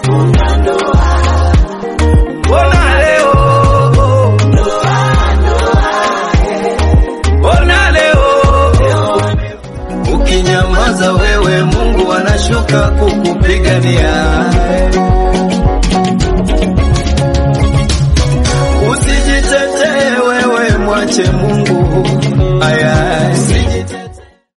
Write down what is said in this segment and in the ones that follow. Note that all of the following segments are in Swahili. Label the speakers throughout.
Speaker 1: funga ndoa,
Speaker 2: Mbona leo Mbona leo ukinyamaza wewe Mungu anashuka kukupigania. Usijitetee wewe, mwache Mungu. Aya, usijitetee.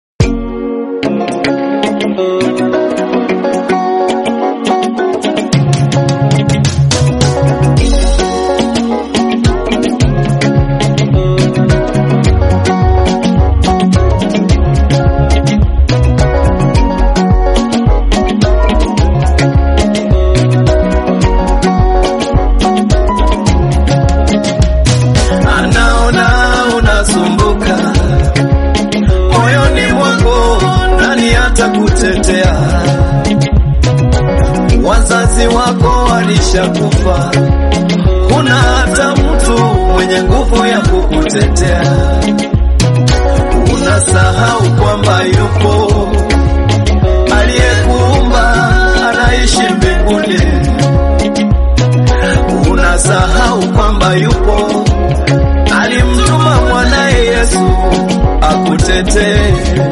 Speaker 2: anaona unasumbuka moyoni mwako, nani atakutetea? Wazazi wako walishakufa, huna hata mtu mwenye nguvu ya kukutetea. Unasahau kwamba yupo aliyekuumba, anaishi mbinguni. Unasahau kwamba yupo alimtuma mwanaye Yesu akutetee.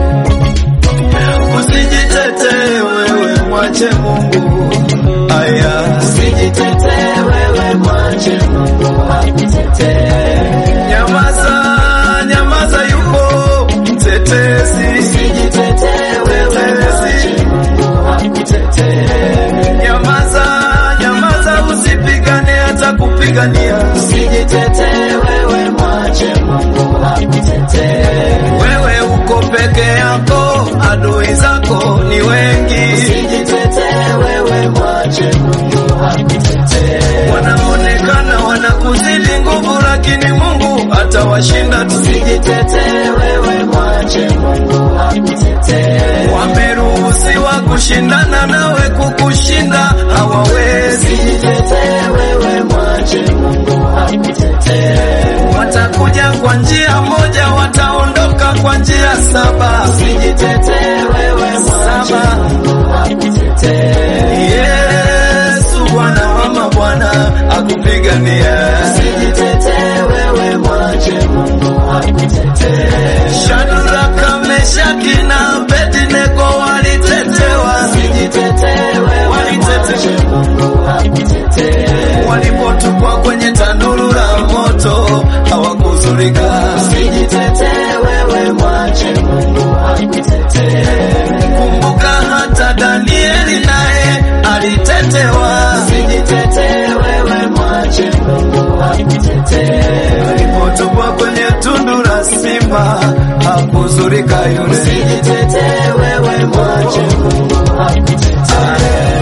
Speaker 2: Usijitetee wewe, mwache Mungu. Aya,
Speaker 1: usijitetee wewe, mwache Mungu akutetee.
Speaker 2: nyamaza, nyamaza, yupo mtetezi.
Speaker 1: Usijitetee wewe, mwache Mungu akutetee.
Speaker 2: Nyamaza, nyamaza, usipigane hata kupigania.
Speaker 1: Usijitetee wewe, mwache Mungu akutetee.
Speaker 2: Wewe uko peke yako, adui zako ni wengi.
Speaker 1: Usijitetee wewe, mwache Mungu akutetee.
Speaker 2: wanaonekana wanakuzidi nguvu, lakini Mungu atawashinda tu.
Speaker 1: Usijitetee wewe, mwache Mungu akutetee.
Speaker 2: Wameruhusiwa kushindana nawe, kukushinda hawawezi.
Speaker 1: Usijitetee wewe, mwache Mungu akutetee.
Speaker 2: Watakuja kwa njia moja, wataondoka kwa njia saba.
Speaker 1: Usijitetee wewe, mwache
Speaker 2: Saba.
Speaker 1: Mungu akutetee.
Speaker 2: Yesu Bwana wa mabwana akupigania.
Speaker 1: Usijitetee wewe, mwache Mungu akutetee.
Speaker 2: Shadraka, Meshaki na Abednego walitetewa,
Speaker 1: Usijitetee wewe, mwache Mungu akutetee.
Speaker 2: walipotupwa kwenye tanuru la moto hawakuzurika.
Speaker 1: Usijitetee wewe, mwache Mungu akutetee.
Speaker 2: Kumbuka hata Danieli naye alitetewa,
Speaker 1: Usijitetee wewe, mwache Mungu akutetee.
Speaker 2: alipotupwa kwenye tundu la simba hakuzurika yule.
Speaker 1: Usijitetee wewe, mwache Mungu akutetee.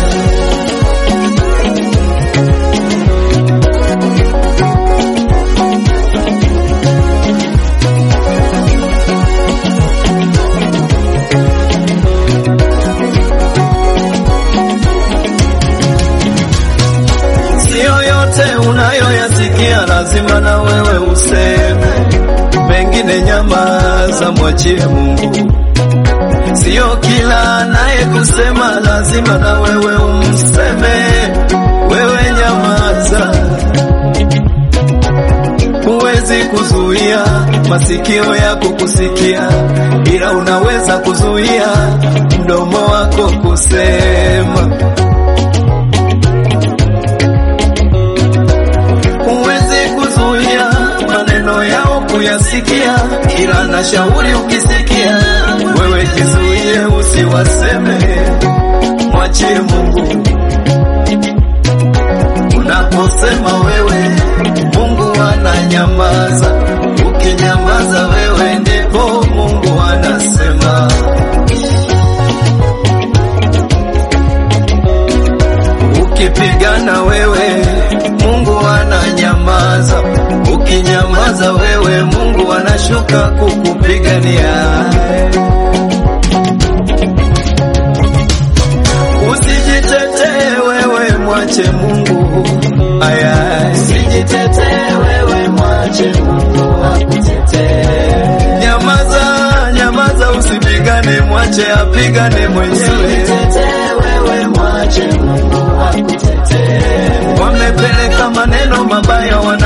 Speaker 2: Sio yote unayoyasikia lazima na wewe useme, mengine nyamaza, mwachie Mungu. Sio kila anaye kusema lazima na wewe umseme, wewe nyamaza. Huwezi kuzuia masikio yako kusikia, ila unaweza kuzuia mdomo wako kusema. Huwezi kuzuia maneno yao kuyasikia, ila na shauri ukisikia, wewe jizuie usiwaseme, mwachie Mungu. Unaposema wewe, Mungu ananyamaza. Ukinyamaza wewe, ndipo Mungu anasema. Ukipigana wewe, Mungu ananyamaza. Ukinyamaza wewe, Mungu anashuka kukupigania. Usijitetee wewe, mwache Mungu. Aya,
Speaker 1: Usijitetee wewe, mwache Mungu akutetee.
Speaker 2: nyamaza, nyamaza, usipigane, mwache apigane mwenyewe.
Speaker 1: Usijitetee wewe, mwache Mungu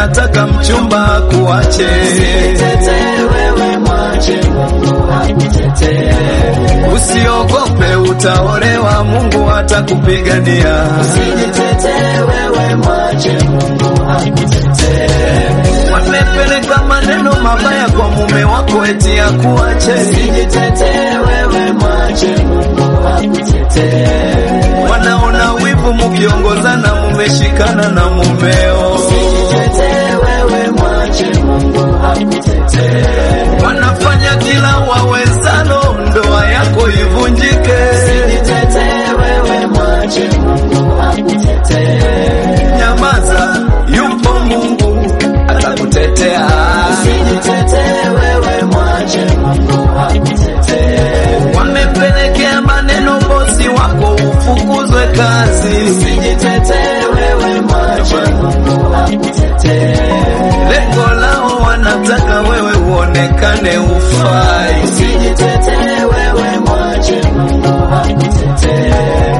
Speaker 2: wanataka mchumba kuache.
Speaker 1: Usijitetee wewe, mwache Mungu akutetee.
Speaker 2: Usiogope, utaolewa, Mungu atakupigania.
Speaker 1: Usijitetee wewe, mwache Mungu akutetee.
Speaker 2: Wamepeleka maneno mabaya kwa mume wako eti akuache.
Speaker 1: Usijitetee wewe, mwache Mungu akutetee.
Speaker 2: Wanaona wivu mukiongozana, mumeshikana na mumeo.
Speaker 1: Usijitetee wewe, mwache Mungu akutetee.
Speaker 2: Wanafanya kila wawezalo, ndoa yako ivunjike.
Speaker 1: Usijitetee wewe, mwache Mungu akutetee.
Speaker 2: Nyamaza, yupo Mungu atakutetea.
Speaker 1: Usijitetee wewe, mwache Mungu akutetee.
Speaker 2: Wamepelekea maneno bosi wako ufukuzwe kazi.
Speaker 1: Usijitetee wewe, mwache Mungu akutetee.
Speaker 2: Lengo lao wanataka wewe uonekane ufai.
Speaker 1: Usijitetee wewe, mwache Mungu akutetee.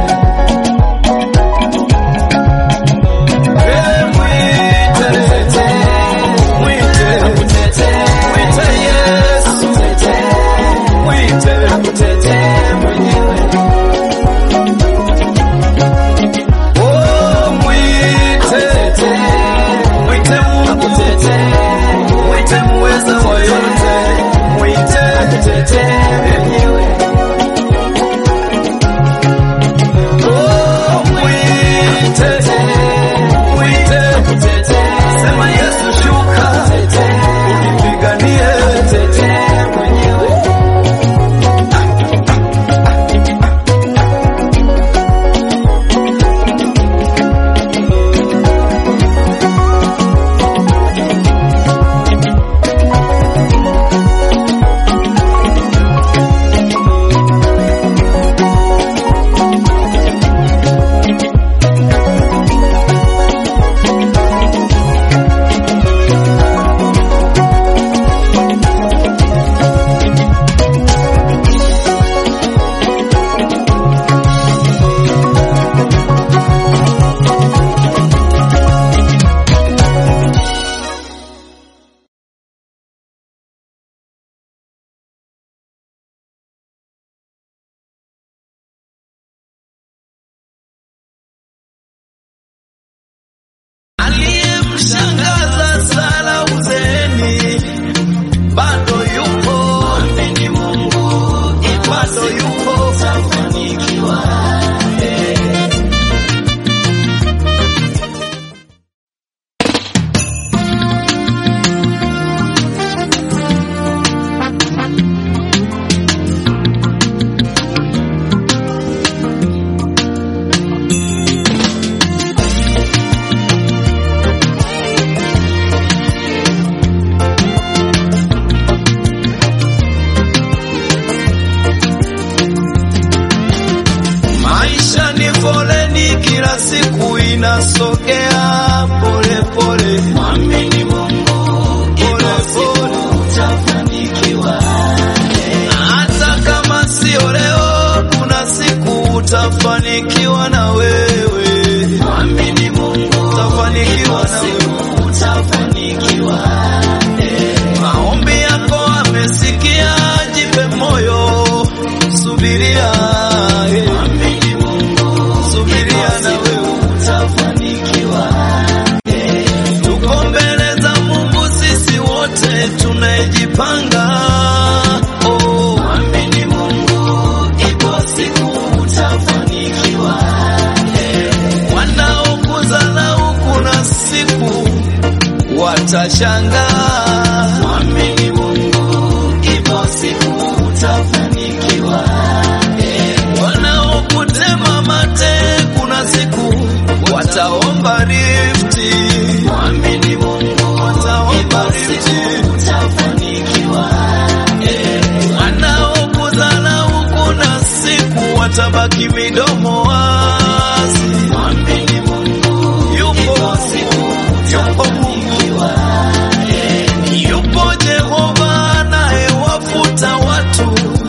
Speaker 2: Eh, mwite, mwite, mwite Yesu, mwite. Oh, mwite, mwite Mungu, mwite muweza wa yote, mwite. Oh, mwite, mwite. Sema Yesu shuka, unipiganie. Aliyemshangaza Sara uzeeni bado yupo, amini Mungu, bado yupo, tafanikiwa. Maisha ni foleni, kila siku inasogea pole pole. Mwamini Mungu, pole pole, utafanikiwa. Hata kama sio leo, kuna siku utafanikiwa na wewe. Mwamini Mungu, utafanikiwa na wewe, utafanikiwa. Maombi yako amesikia, jipe moyo, subiria. eh. Subiria na wewe utafanikiwa. Tuko mbele za Mungu sisi wote tunajipanga. Oh, amini Mungu, ipo siku utafanikiwa. Wanaokudharau kuna siku watashangaa. Amini Mungu, ipo siku utafanikiwa. Wanaokutema mate kuna siku wataomba rifti. Mwamini Mungu, wataomba rifti. Utafanikiwa. Wanaokudharau kuna siku watabaki midomo wazi. Mwamini Mungu, yupo yupo Mungu, yupo Jehova anayewafuta watu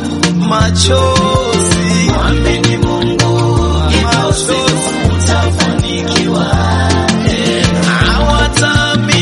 Speaker 2: machozi. Mwamini Mungu, machozi utafanikiwa. Hawataamini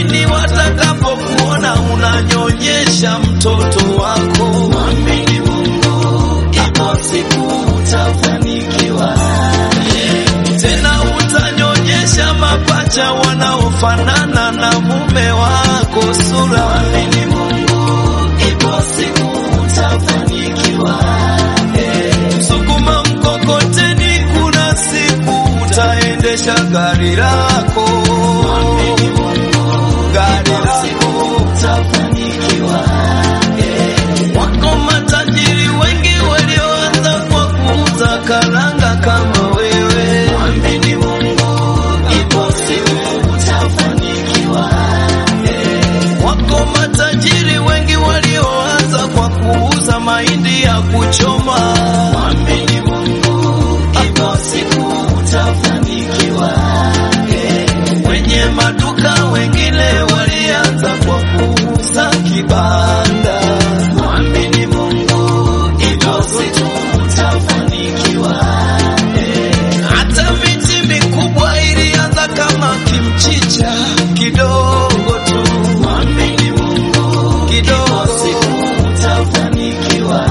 Speaker 2: acha wanaofanana na mume wako sura.
Speaker 1: Mwamini Mungu, ipo siku utafanikiwa.
Speaker 2: Sukuma mkokoteni, kuna siku utaendesha gari lako,
Speaker 1: Mwamini Mungu,
Speaker 2: gari
Speaker 1: ipo siku
Speaker 2: lako.
Speaker 1: utafanikiwa.
Speaker 2: Wako matajiri wengi walioanza kwa kuuza karanga kama wewe.
Speaker 1: Mwamini Mungu, ipo siku utafanikiwa.
Speaker 2: Wako matajiri wengi walioanza kwa kuuza mahindi ya kuchoma.
Speaker 1: Mwamini Mungu, ipo siku utafanikiwa.
Speaker 2: Wenye maduka wengine walianza kwa kuuza kibanda.
Speaker 1: Mwamini Mungu, ipo siku utafanikiwa.
Speaker 2: Hata miti mikubwa ilianza kama kimchicha kidogo tu,
Speaker 1: Mwamini Mungu, ipo
Speaker 2: kidogo.
Speaker 1: siku utafanikiwa.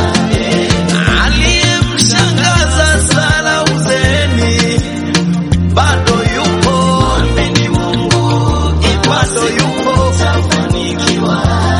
Speaker 2: Aliyemshangaza Sara uzeeni bado yupo,
Speaker 1: Mwamini Mungu, ipo
Speaker 2: bado
Speaker 1: siku
Speaker 2: yupo.
Speaker 1: utafanikiwa.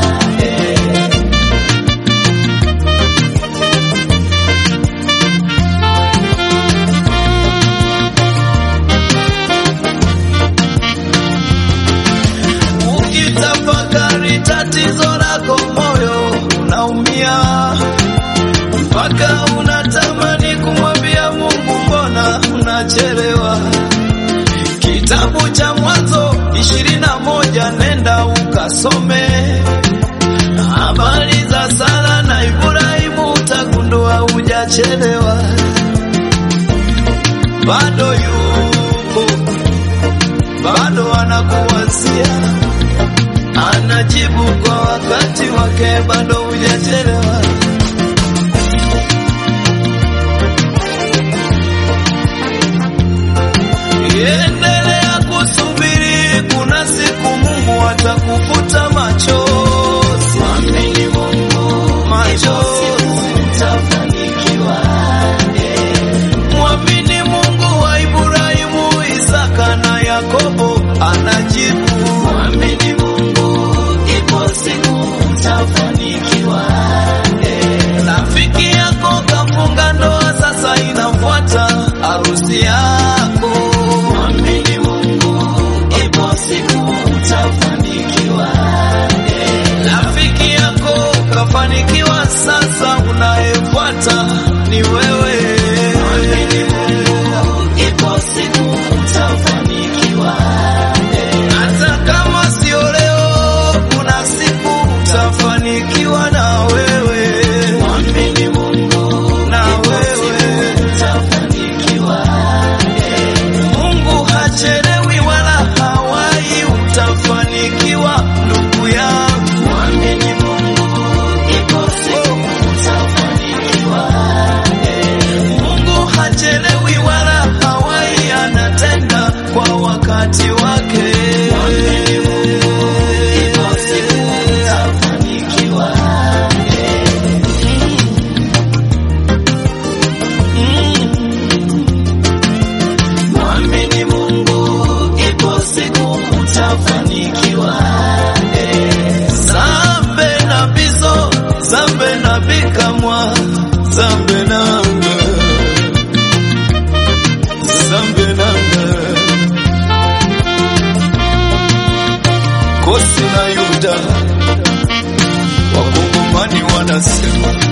Speaker 2: Ukitafakari tatizo lako, moyo unaumia mpaka unatamani kumwambia Mungu, mbona unachelewa? Kitabu cha Mwanzo ishirini na moja nenda ukasome habari za Sara na Ibrahimu, utagundua hujachelewa, bado yupo, bado anakuwazia anajibu kwa wakati wake, bado hujachelewa. Endelea kusubiri, kuna siku Mungu atakufuta machozi,
Speaker 1: Mwamini Mungu,
Speaker 2: machozi.
Speaker 1: utafanikiwa.
Speaker 2: Mwamini Mungu wa Ibrahimu, Isaka na Yakobo anajibu.
Speaker 1: Mwamini Mungu, ipo siku utafanikiwa.
Speaker 2: Rafiki yako kafunga ndoa, sasa inafuata harusi yako.
Speaker 1: Mwamini Mungu, ipo siku utafanikiwa.
Speaker 2: Rafiki yako kafanikiwa, sasa unayefuata ni wewe.
Speaker 1: Mwamini Mungu, ipo siku utafanikiwa.
Speaker 2: Hata kama sio leo, kuna siku utafanikiwa na wewe,
Speaker 1: Mwamini Mungu,
Speaker 2: na
Speaker 1: ipo
Speaker 2: wewe.
Speaker 1: siku utafanikiwa.
Speaker 2: Mungu hachelewi wala hawai, utafanikiwa ndugu yangu.
Speaker 1: Mwamini Mungu, ipo siku utafanikiwa.
Speaker 2: Mungu hachelewi wala hawai, anatenda kwa wakati wake.
Speaker 1: Mwamini Mungu, ipo siku utafanikiwa. Mwamini Mungu, ipo siku utafanikiwa.
Speaker 2: Zambe na bizo, zambe na bikamwa, zambe nanga, zambe nanga. Kosi na Yuda, wakongomani wanasema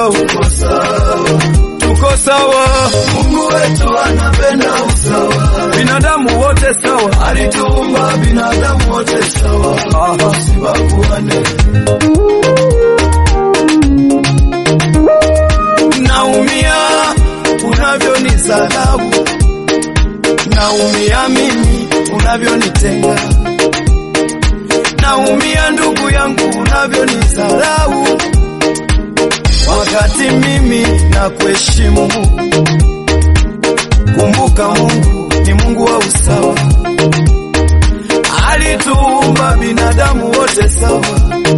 Speaker 2: sawa,
Speaker 1: tuko sawa.
Speaker 2: tuko sawa,
Speaker 1: Mungu wetu anapenda usawa,
Speaker 2: binadamu wote sawa.
Speaker 1: alituumba binadamu wote sawa,
Speaker 2: Aha.
Speaker 1: tusibaguane.
Speaker 2: Naumia unavyonisalau, naumia mimi unavyonitenga, naumia ndugu yangu unavyonisalau, wakati mimi na kuheshimu. Kumbuka Mungu ni Mungu wa usawa, alituumba binadamu wote sawa.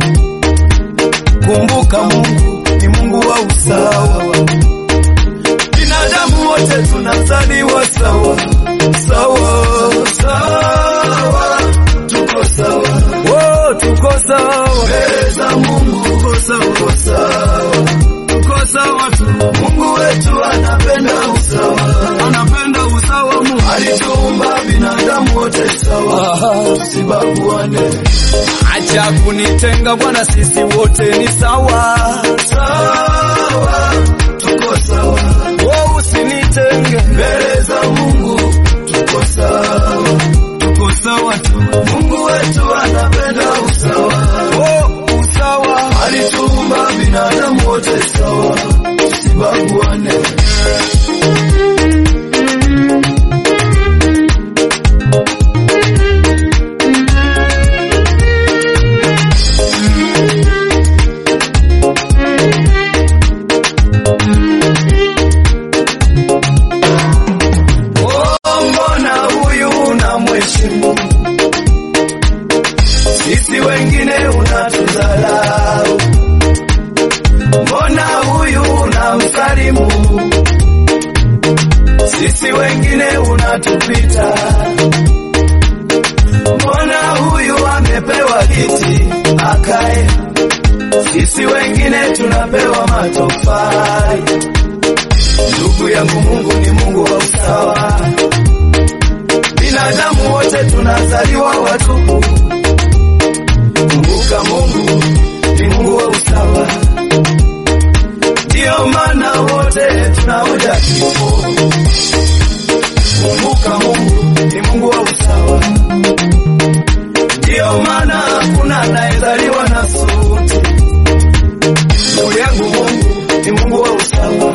Speaker 2: Kumbuka Mungu ni Mungu wa usawa. Binadamu wote tunazaliwa sawa sawa sawa,
Speaker 1: Tuko sawa
Speaker 2: oh, tuko sawa,
Speaker 1: mbele za Mungu, tuko sawa, tuko sawa.
Speaker 2: tuko sawa tu.
Speaker 1: Mungu wetu anapenda usawa,
Speaker 2: Anapenda usawa Mungu.
Speaker 1: alituumba binadamu wote sawa,
Speaker 2: Aha.
Speaker 1: tusibaguane.
Speaker 2: Acha kunitenga Bwana, sisi wote ni sawa
Speaker 1: Sawa, tuko sawa
Speaker 2: oh, usinitenge,
Speaker 1: mbele za Mungu, tuko sawa.
Speaker 2: tuko sawa tu
Speaker 1: Mungu wetu anapenda usawa,
Speaker 2: oh, usawa
Speaker 1: alituumba binadamu wote sawa, tusibaguane.
Speaker 2: Oh, mbona huyu unamheshimu, sisi wengine unatudharau. Mbona huyu unamsalimu, sisi wengine unatupita. Mbona huyu amepewa kiti akae, sisi wengine tunapewa matofali. Ndugu yangu, Mungu ni Mungu wa usawa. Binadamu wote tunazaliwa watupu. Kumbuka Mungu ni Mungu wa usawa, ndiyo maana wote tunaoja kifo. Kumbuka Mungu ni Mungu wa usawa, ndiyo maana hakuna anayezaliwa na suti. Ndugu yangu, Mungu ni Mungu wa usawa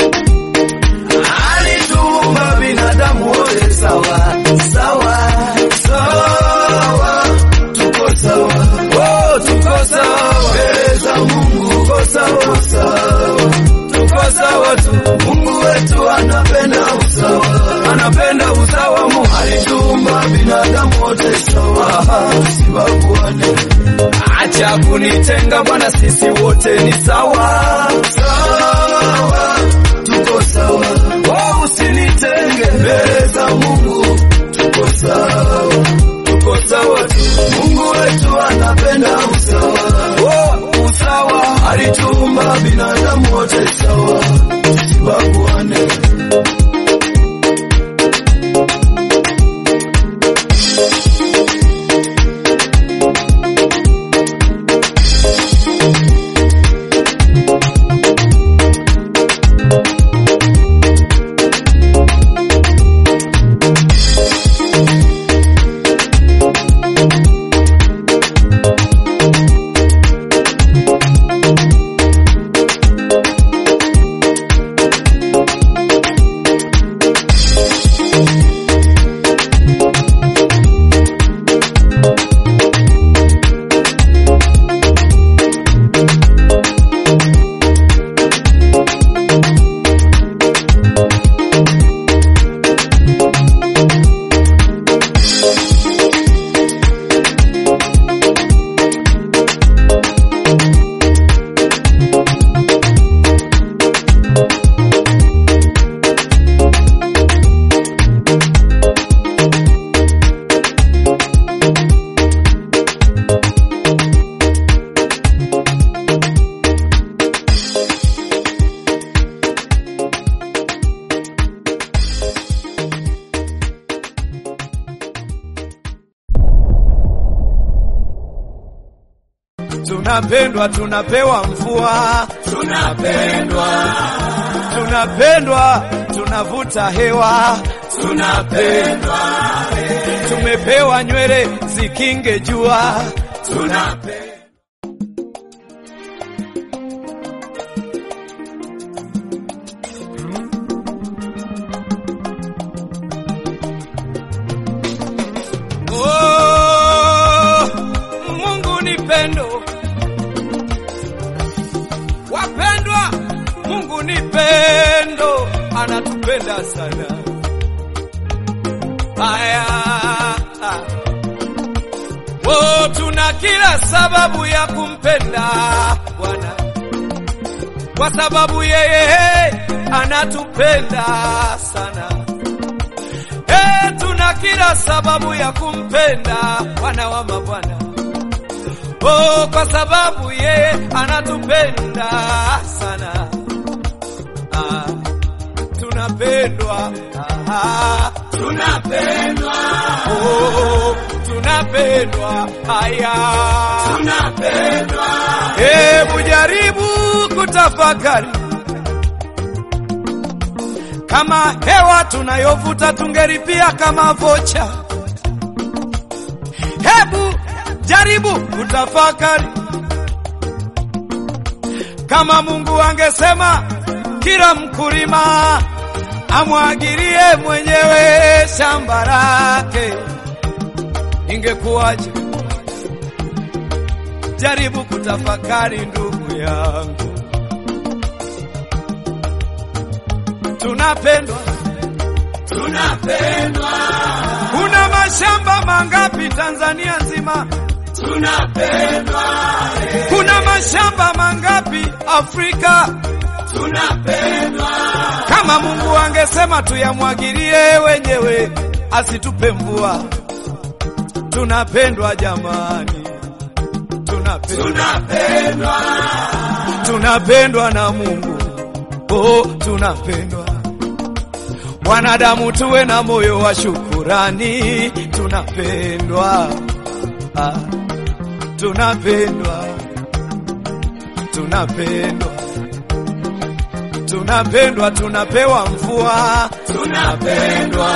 Speaker 2: alituumba binadamu wote sawa sawa sawa,
Speaker 1: Tuko sawa
Speaker 2: oh, tuko sawa
Speaker 1: mbele za Mungu,
Speaker 2: tuko sawa
Speaker 1: sawa.
Speaker 2: tuko sawa tu.
Speaker 1: Mungu wetu anapenda usawa,
Speaker 2: Anapenda usawa Mungu,
Speaker 1: alituumba binadamu wote sawa, tusibaguane.
Speaker 2: acha kunitenga Bwana, sisi wote ni sawa
Speaker 1: Sawa, tuko sawa
Speaker 2: oh, usinitenge
Speaker 1: mbele za Mungu, tuko sawa.
Speaker 2: tuko sawa tu
Speaker 1: Mungu wetu anapenda usawa,
Speaker 2: oh, usawa
Speaker 1: alituumba binadamu wote sawa, tusibaguane.
Speaker 2: tunapendwa, tunapewa mvua,
Speaker 1: tunapendwa,
Speaker 2: tunapendwa, tunavuta hewa,
Speaker 1: tunapendwa,
Speaker 2: tumepewa nywele zikinge jua,
Speaker 1: tunapendwa.
Speaker 2: Oh, Mungu ni pendo, wapendwa, Mungu ni pendo, anatupenda sana. Haya, oh, tuna kila sababu ya kumpenda Bwana kwa sababu yeye anatupenda sana. Eh, tuna kila sababu ya kumpenda Bwana wa mabwana. Oh, kwa sababu yeye anatupenda sana. Ah, tunapendwa. Ah,
Speaker 1: Tunapendwa,
Speaker 2: oh, tunapendwa. Haya.
Speaker 1: tunapendwa,
Speaker 2: Hebu jaribu kutafakari kama hewa tunayovuta tungelipia kama vocha. Hebu jaribu kutafakari kama Mungu angesema kila mkulima amwagilie mwenyewe shamba lake, ingekuwaje? Jaribu kutafakari ndugu yangu, tunapendwa.
Speaker 1: tunapendwa,
Speaker 2: Kuna mashamba mangapi Tanzania nzima?
Speaker 1: tunapendwa,
Speaker 2: Kuna mashamba mangapi Afrika?
Speaker 1: tunapendwa,
Speaker 2: Kama Mungu angesema tuyamwagilie wenyewe, asitupe mvua. Tunapendwa jamani, tunapendwa,
Speaker 1: tunapendwa,
Speaker 2: tunapendwa na Mungu. Oh, tunapendwa. Wanadamu tuwe na moyo wa shukurani, tunapendwa. Ah, tunapendwa, tunapendwa, tunapendwa, tunapewa mvua,
Speaker 1: tunapendwa,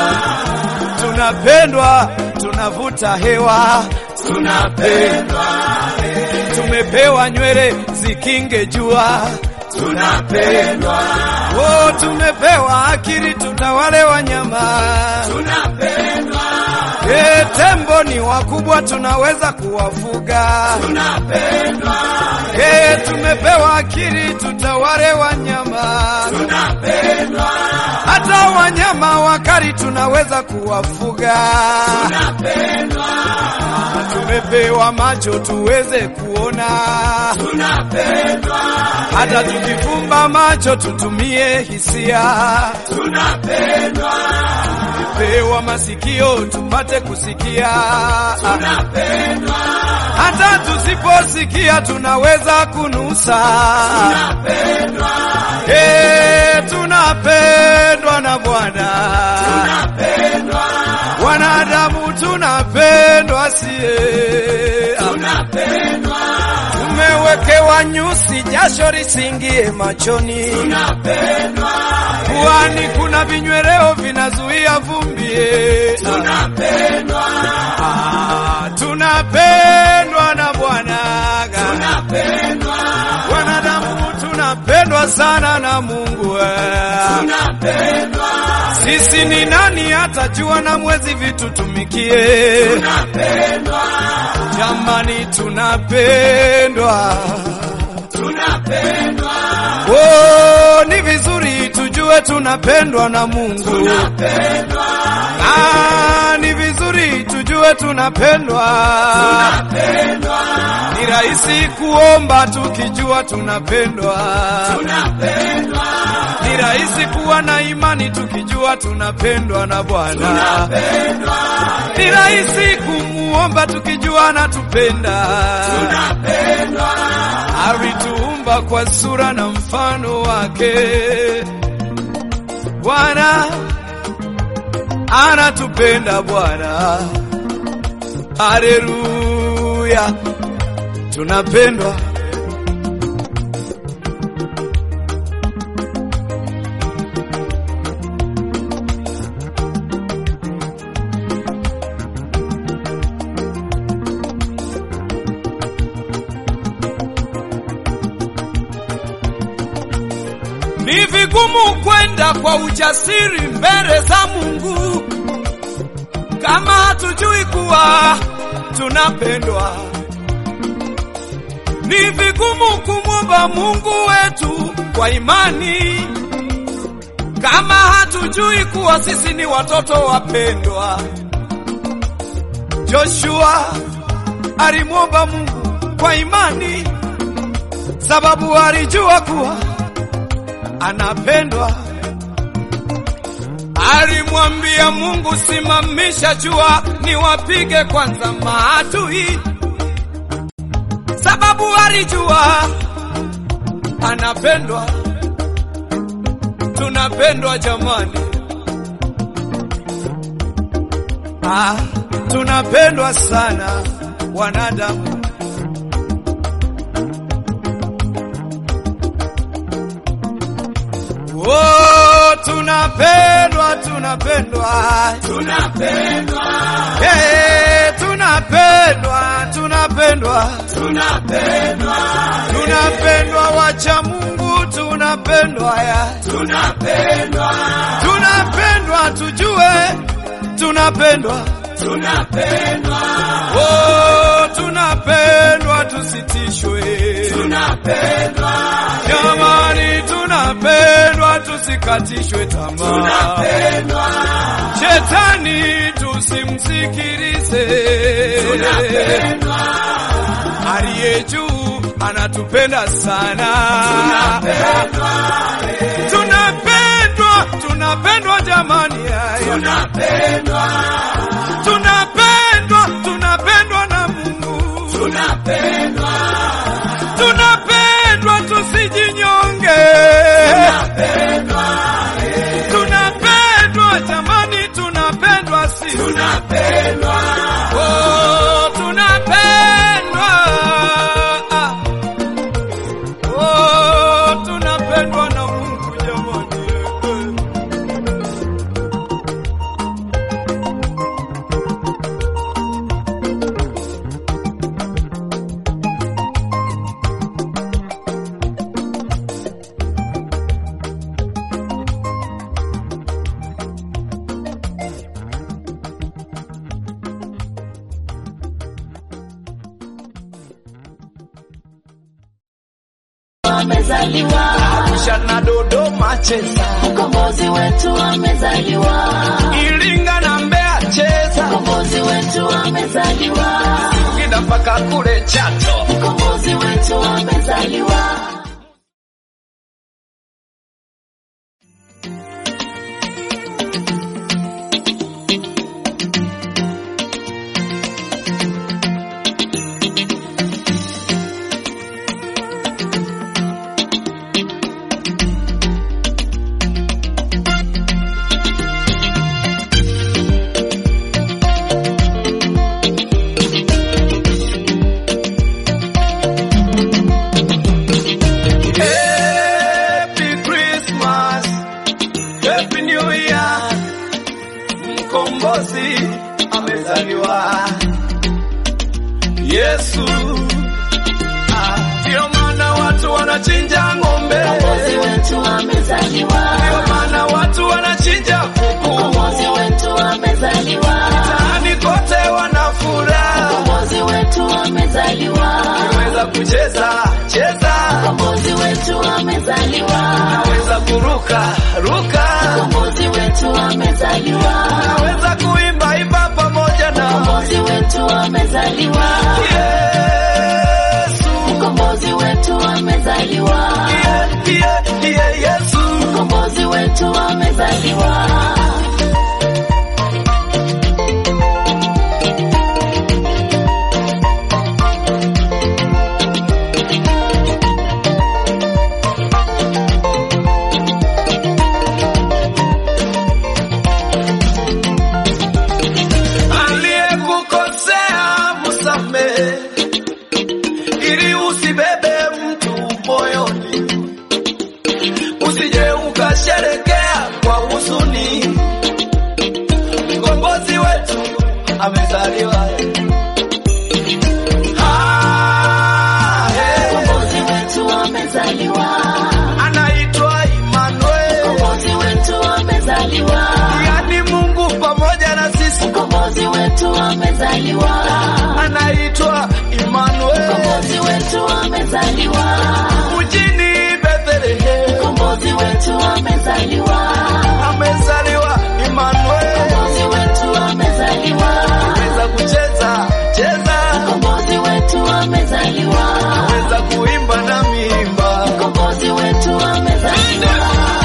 Speaker 2: tunapendwa, tunavuta hewa,
Speaker 1: tunapendwa,
Speaker 2: tumepewa nywele zikinge jua,
Speaker 1: tunapendwa,
Speaker 2: oh, tumepewa akili tutawale wanyama.
Speaker 1: tunapendwa,
Speaker 2: E, tembo ni wakubwa tunaweza kuwafuga.
Speaker 1: tunapendwa,
Speaker 2: E, tumepewa akili tutawale wanyama.
Speaker 1: tunapendwa,
Speaker 2: Hata wanyama wakali tunaweza kuwafuga.
Speaker 1: tunapendwa,
Speaker 2: Tumepewa macho tuweze kuona.
Speaker 1: tunapendwa,
Speaker 2: Hata tukifumba macho tutumie hisia.
Speaker 1: tunapendwa,
Speaker 2: Tumepewa masikio tupate kusikia.
Speaker 1: tunapendwa,
Speaker 2: Hata tusiposikia tunaweza kunusa.
Speaker 1: tunapendwa,
Speaker 2: Eh, tunapendwa na Bwana.
Speaker 1: tunapendwa,
Speaker 2: Wanadamu tunapendwa sie.
Speaker 1: tunapendwa,
Speaker 2: Tumewekewa nyusi jasho lisingie machoni.
Speaker 1: tunapendwa,
Speaker 2: Puani kuna vinyweleo vinazuia vumbi. eh.
Speaker 1: tunapendwa,
Speaker 2: Ah, tunapendwa na Bwana.
Speaker 1: tunapendwa,
Speaker 2: Wanadamu tunapendwa sana na Mungu. eh.
Speaker 1: tunapendwa,
Speaker 2: Sisi ni nani hata jua na mwezi vitutumikie?
Speaker 1: tunapendwa,
Speaker 2: Jamani, tunapendwa.
Speaker 1: tunapendwa,
Speaker 2: Oh, ni vizuri tujue tunapendwa na Mungu.
Speaker 1: tunapendwa,
Speaker 2: Ah, ni vizuri tujue tunapendwa.
Speaker 1: tunapendwa,
Speaker 2: Ni rahisi kuomba tukijua tunapendwa.
Speaker 1: tunapendwa,
Speaker 2: Ni rahisi kuwa na imani tukijua tunapendwa na Bwana.
Speaker 1: tunapendwa,
Speaker 2: Ni rahisi kumuomba tukijua anatupenda.
Speaker 1: tunapendwa,
Speaker 2: Alituumba kwa sura na mfano wake. Bwana anatupenda Bwana. Haleluya. tunapendwa. Ni vigumu kwenda kwa ujasiri mbele za Mungu kama hatujui kuwa tunapendwa. Ni vigumu kumwomba Mungu wetu kwa imani kama hatujui kuwa sisi ni watoto wapendwa. Joshua alimwomba Mungu kwa imani sababu alijua kuwa anapendwa. Alimwambia Mungu, simamisha jua niwapige kwanza maadui, sababu alijua anapendwa. Tunapendwa jamani, ah, tunapendwa sana wanadamu. Oh, tunapendwa, tunapendwa,
Speaker 1: tunapendwa,
Speaker 2: hey, tunapendwa, tunapendwa,
Speaker 1: tunapendwa,
Speaker 2: tunapendwa, wacha Mungu, tunapendwa ya,
Speaker 1: tunapendwa,
Speaker 2: tunapendwa, tujue tunapendwa,
Speaker 1: tunapendwa,
Speaker 2: oh, tunapendwa, tusitishwe,
Speaker 1: tunapendwa,
Speaker 2: jamani, tunapendwa, tusikatishwe tamaa.
Speaker 1: tunapendwa,
Speaker 2: Shetani tusimsikilize,
Speaker 1: tunapendwa,
Speaker 2: aliye juu anatupenda sana.
Speaker 1: tunapendwa,
Speaker 2: Tunapendwa, tunapendwa jamani, haya.
Speaker 1: tunapendwa,
Speaker 2: tunapendwa, tunapendwa na Mungu,
Speaker 1: tunapendwa,
Speaker 2: tunapendwa, tusijinyonge,
Speaker 1: tunapendwa,
Speaker 2: tunapendwa jamani, tunapendwa sisi,
Speaker 1: tunapendwa,
Speaker 2: oh, tunapendwa, Ah. oh, tunapendwa na Mungu jamani.
Speaker 3: amezaliwa,
Speaker 2: Arusha na Dodoma cheza,
Speaker 3: mkombozi wetu amezaliwa,
Speaker 2: Iringa na Mbeya cheza,
Speaker 3: mkombozi wetu amezaliwa,
Speaker 2: Singida mpaka kule Chato.
Speaker 3: mkombozi wetu amezaliwa.
Speaker 2: Happy Christmas, Happy New Year, mkombozi amezaliwa Yesu. Ah, Ndio maana watu wanachinja ng'ombe,
Speaker 3: Mkombozi wetu amezaliwa,
Speaker 2: ndio maana watu wanachinja kuku,
Speaker 3: mkombozi wetu amezaliwa,
Speaker 2: mtaani kote wanafuraha,
Speaker 3: mkombozi wetu amezaliwa,
Speaker 2: naweza kucheza cheza,
Speaker 3: mkombozi wetu amezaliwa,
Speaker 2: naweza kuruka ruka,
Speaker 3: mkombozi wetu amezaliwa,
Speaker 2: naweza kuimba imba pamoja na
Speaker 3: mkombozi wetu amezaliwa,
Speaker 2: Yesu.
Speaker 3: mkombozi wetu amezaliwa,
Speaker 2: Yeah, yeah, yeah, Yesu.
Speaker 3: mkombozi wetu amezaliwa.
Speaker 2: Aliyekukosea msamehe, amezaliwa. Ah, eh.
Speaker 3: Mkombozi wetu amezaliwa.
Speaker 2: Anaitwa Emmanuel,
Speaker 3: Mkombozi wetu amezaliwa.
Speaker 2: yani Mungu pamoja na sisi.
Speaker 3: Mkombozi wetu amezaliwa.
Speaker 2: Anaitwa Emmanuel,
Speaker 3: Mkombozi wetu amezaliwa.
Speaker 2: mjini Bethlehem
Speaker 3: Mkombozi wetu amezaliwa.
Speaker 2: amezaliwa Emmanuel.
Speaker 3: Mkombozi wetu amezaliwa.
Speaker 2: Weza kucheza cheza,
Speaker 3: Mkombozi wetu amezaliwa.
Speaker 2: weza kuimba na miimba.
Speaker 3: Mkombozi wetu amezaliwa.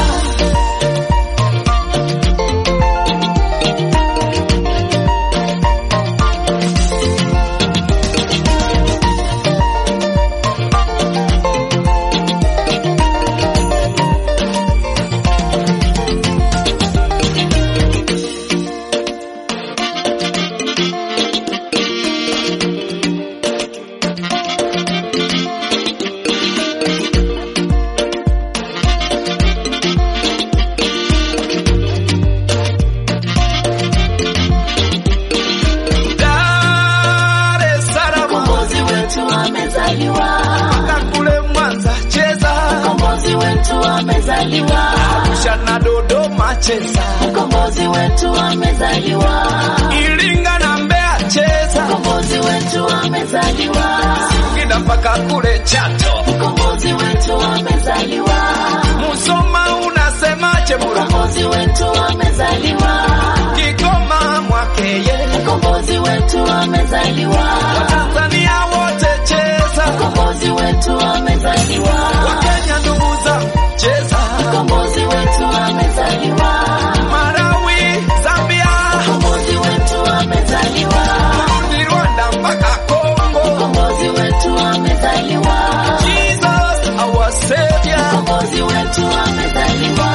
Speaker 2: Dar es Salaam
Speaker 3: Mkombozi wetu amezaliwa.
Speaker 2: mpaka kule Mwanza cheza,
Speaker 3: Mkombozi wetu amezaliwa.
Speaker 2: Arusha na Dodoma cheza,
Speaker 3: Mkombozi wetu amezaliwa.
Speaker 2: Iringa na Mbeya cheza,
Speaker 3: Mkombozi wetu amezaliwa.
Speaker 2: Singida mpaka kule Chato,
Speaker 3: Mkombozi wetu amezaliwa.
Speaker 2: Musoma unasemaje Mura,
Speaker 3: Mkombozi wetu amezaliwa.
Speaker 2: Kigoma Mwakeye,
Speaker 3: Mkombozi wetu amezaliwa.
Speaker 2: Tanzania wote cheza,
Speaker 3: Mkombozi wetu amezaliwa.
Speaker 2: Wakenya ndugu zangu cheza,
Speaker 3: Mkombozi wetu amezaliwa.
Speaker 2: Malawi, Zambia,
Speaker 3: Mkombozi wetu amezaliwa.
Speaker 2: Burundi, Rwanda mpaka Kongo,
Speaker 3: Mkombozi wetu amezaliwa.
Speaker 2: Jesus our Savior.
Speaker 3: Mkombozi wetu amezaliwa.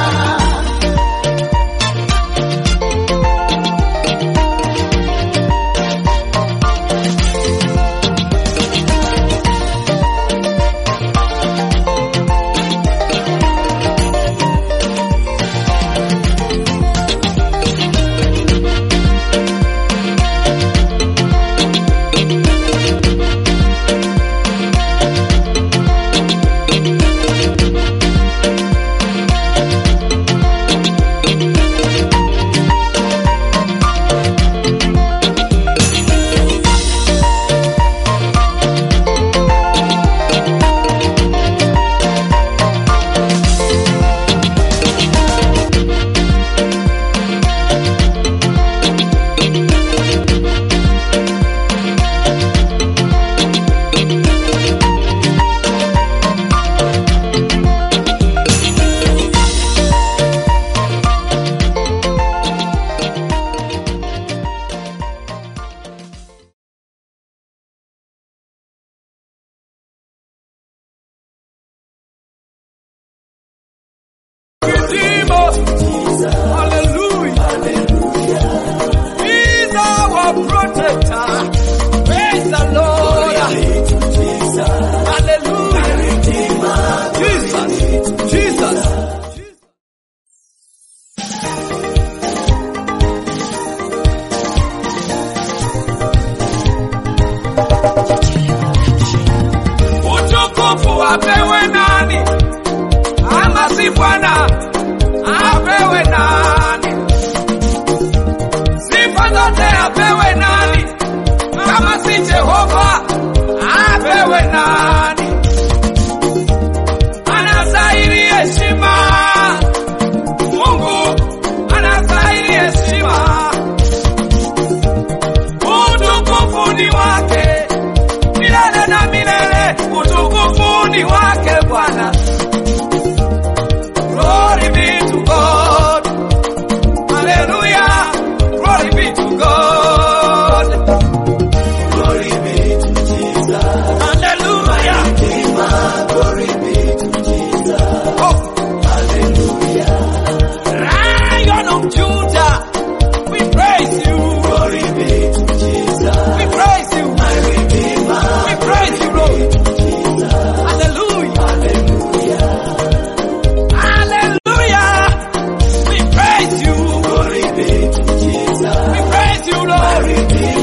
Speaker 2: Redeemer. Hallelujah. He's our protector. Praise the Lord. Hallelujah. Jesus. Jesus. Utukufu apewe nani? ama si Bwana apewe nani? Sifa zote apewe nani? Kama si Jehova apewe nani? Anastahili heshima, Mungu anastahili heshima, utukufu ni wake milele na milele, utukufu ni wake Bwana. Glory be to God. Hallelujah. Glory be to God.
Speaker 1: Glory be to Jesus.
Speaker 2: Hallelujah.
Speaker 1: Glory be to Jesus.
Speaker 2: Oh,
Speaker 1: Hallelujah.
Speaker 2: Lion of Judah. We praise you.
Speaker 1: Glory be to Jesus.
Speaker 2: We praise you.
Speaker 1: My Redeemer.
Speaker 2: We praise you, Lord. Hallelujah.
Speaker 1: Hallelujah.
Speaker 2: Hallelujah. We praise you.
Speaker 1: Glory be to Jesus.
Speaker 2: We praise you,
Speaker 1: My
Speaker 2: Lord.
Speaker 1: Redeemer.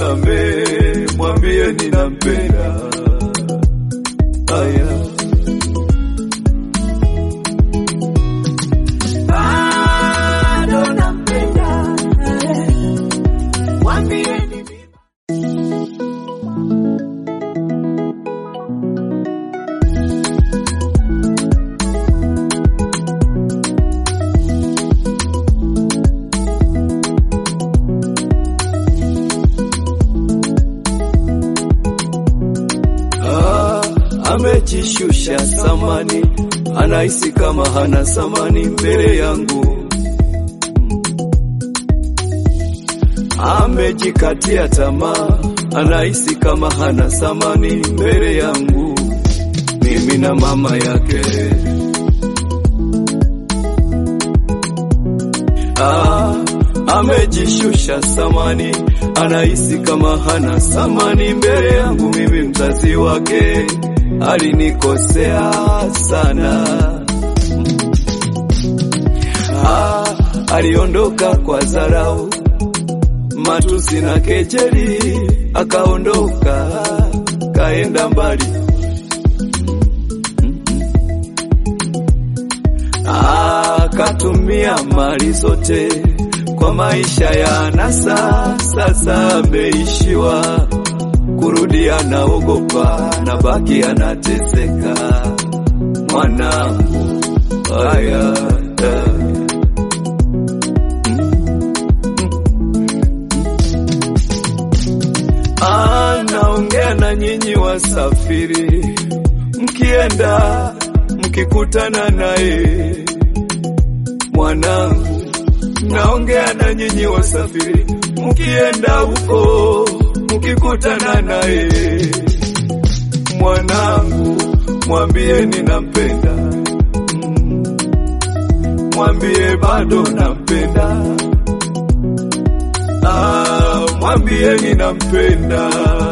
Speaker 1: nitamsamehe, mwambie ninampenda. Aya.
Speaker 3: bado nampenda mwambieni
Speaker 1: Ah, amejishusha samani, anahisi kama hana samani mbele yangu. Amejikatia tamaa, anahisi kama hana samani mbele yangu, mimi na mama yake. Ah, amejishusha samani, anahisi kama hana samani mbele yangu, mimi mzazi wake. Alinikosea sana. Ah, aliondoka kwa dharau, matusi na kejeli, akaondoka kaenda mbali. akatumia mali zote kwa maisha ya anasa. Sasa ameishiwa kurudi, anaogopa na baki anateseka. Mwanangu haya anaongea na nyinyi wasafiri, mkienda mkikutana naye mwanangu, naongea na nyinyi wasafiri, mkienda huko mkikutana naye mwanangu, mwambie ninampenda, Mm. mwambie bado nampenda, ah, mwambie ninampenda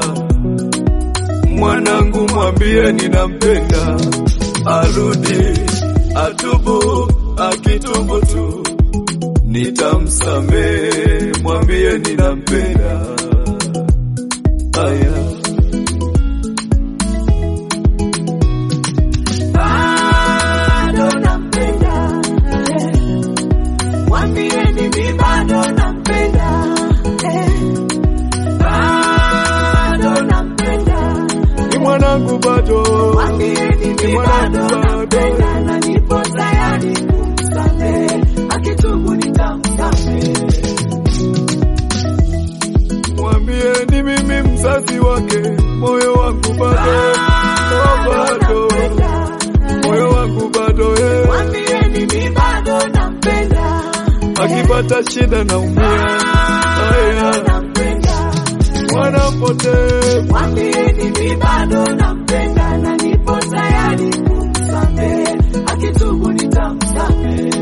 Speaker 1: mwanangu, mwambie ninampenda, arudi atubu, akitubu tu nitamsamehe, mwambie ninampenda. Aya.
Speaker 3: bado nampenda mwambieni mi bado nampenda bado nampenda
Speaker 1: Ni mwanangu bado,
Speaker 3: mwambieni
Speaker 1: ni
Speaker 3: mi
Speaker 1: mwanangu
Speaker 3: bado
Speaker 1: bado,
Speaker 3: nampenda na nipo tayari kumsamehe akitubu nitamsamehe
Speaker 1: mwambie ni mimi mzazi wake, moyo wangu bado, oh, bado, moyo wangu bado, eh.
Speaker 3: mwambieni mi bado nampenda
Speaker 1: akipata shida naumia, aya,
Speaker 3: nampenda
Speaker 1: mwanapotee
Speaker 3: mwambieni mi bado nampenda na nipo tayari kumsamehe akitubu nitamsamehe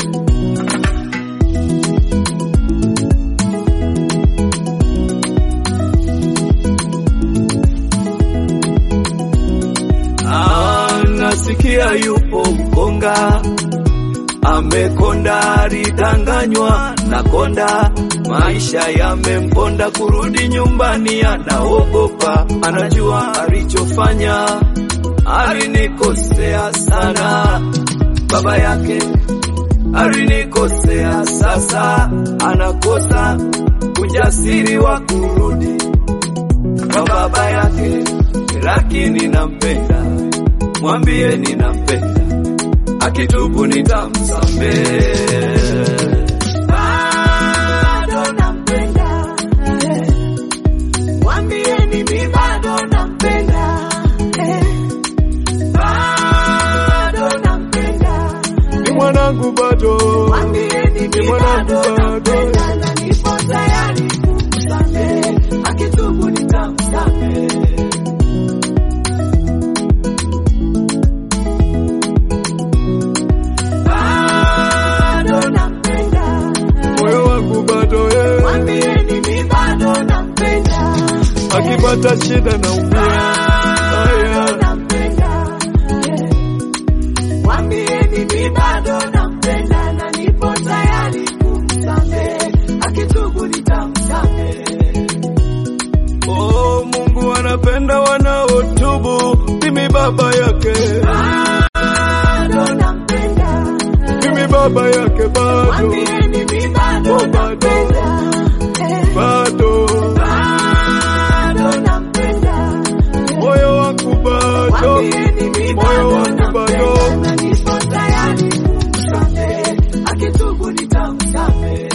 Speaker 1: Ah, nasikia yupo mkonga amekonda, alidanganywa na konda, maisha yamemponda, kurudi nyumbani anaogopa, anajua alichofanya, alinikosea sana, baba yake alinikosea, sasa anakosa ujasiri wa kurudi kwa baba yake, lakini nampenda, mwambie ninampenda, akitubu nitamsamehe.
Speaker 3: bado nampenda mwambieni mi bado nampenda bado nampenda
Speaker 1: Ni mwanangu bado,
Speaker 3: mwambieni
Speaker 1: ni
Speaker 3: mi
Speaker 1: mwanangu
Speaker 3: bado
Speaker 1: bado,
Speaker 3: nampenda na nipo tayari kumsamehe akitubu nitamsamehe bado nampenda
Speaker 1: moyo wangu bado, eh.
Speaker 3: mwambieni mi bado nampenda
Speaker 1: akipata shida naumia, aya,
Speaker 3: nampenda mwambieni mi bado nampenda na nipo tayari kumsamehe akitubu nitamsamehe
Speaker 1: wake,
Speaker 3: bado nampenda.
Speaker 1: mimi baba yake bado,
Speaker 3: Mwambieni mi bado
Speaker 1: Oh, bado.
Speaker 3: nampenda. Eh,
Speaker 1: bado
Speaker 3: bado nampenda.
Speaker 1: moyo wangu bado,
Speaker 3: Mwambieni mi
Speaker 1: moyo
Speaker 3: bado
Speaker 1: wangu bado.
Speaker 3: nampenda. Na nipo tayari kumsamehe. Akitubu nitamsamehe.